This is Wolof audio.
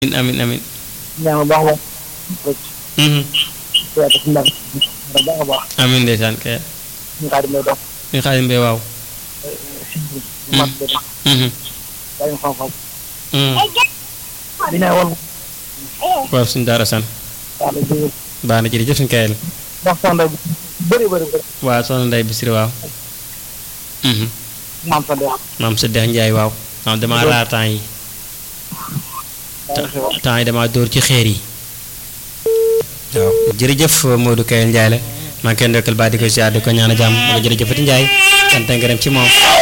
amin amin ñaan baax moom rek mhm seet si ndam baax a baax amin ndeysaan kay ñu xaar may dox ñu xaalim mbay waaw si mat bi dox mhm dañu xam-xam mhm dina woon waaw suñu daara san daal di baax na jërëjëf suñu kayal wax sonda bi bëri bëri bëri waaw soxna Ndeye Bisiri waaw mhm maam sa dex maam sa dex Njaay waaw maam damaa raar temps yi temps yi damaa dóor ci xeer yi waaw jërëjëf Modou Kayel Ndiaye la maa ngi koy ndokkal baa di ko ziar di ko ñaan a jàmm wala jërëjëfati Ndiaye sant ngërëm ci moom